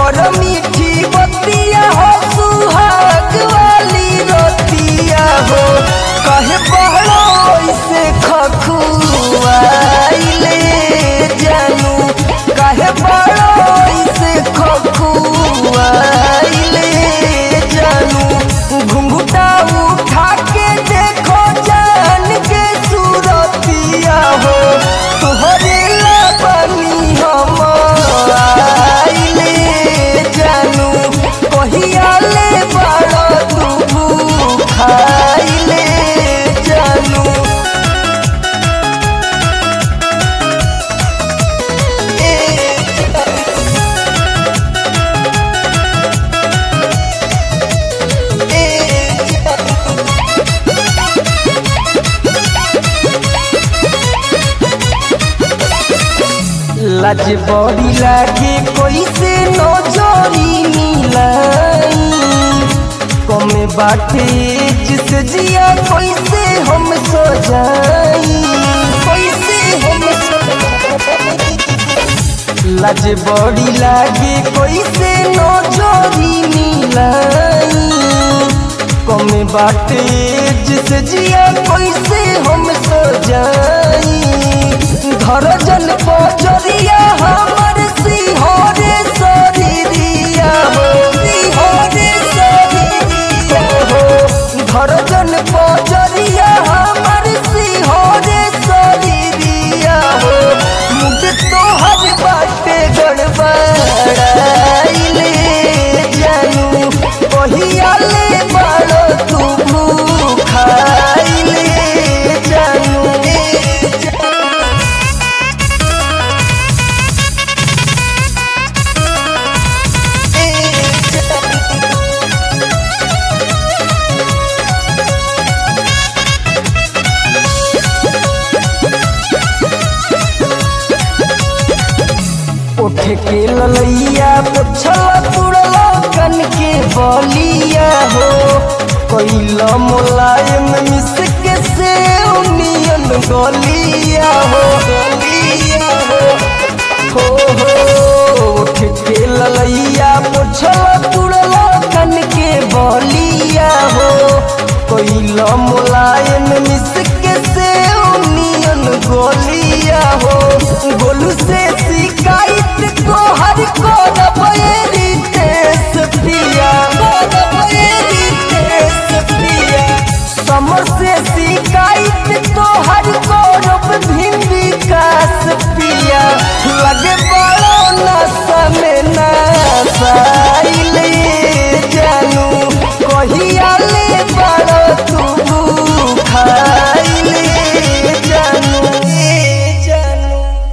कर मीठी बतिया हो सुहाग वाली रतिया हो कहे बहरो ऐसे खखुआइले जानू कहे बहरो ऐसे खखुआइले जानू घुंघटा उठा के देखो जान के सूरतिया हो तुहरे लबनी हम आइले जानू कहिया ले बड़ तू खाइले जानू ए लाज बड़ी लागे कैसे नजरी मिलाई कमे बाटे जिसे जिया कैसे हम सजाई कैसे हम सजाई लाज बड़ी लागे कैसे नजरी मिलाई कमे बाटे जिसे जिया कैसे हम सजाई घर जन पचरिया हमर सिंहरे शरीरिया हो सिंहरे शरीरिया हो घर जन पचरिया हमर सिंहरे शरीरिया हो मुझ तोहर बाटे गड़बड़ाइले जानू कहिया ले बड़ो तू खाइले जानू उठ के ललैया पोछला तुड़ला कन के बलिया हो कैला मुलायम मिस के से उनियन गलिया हो गलिया हो हो हो उठ के ललैया पोछला तुड़ला कन के बलिया हो कैला मुलायम मिस के से उनियन गलिया हो गोलू से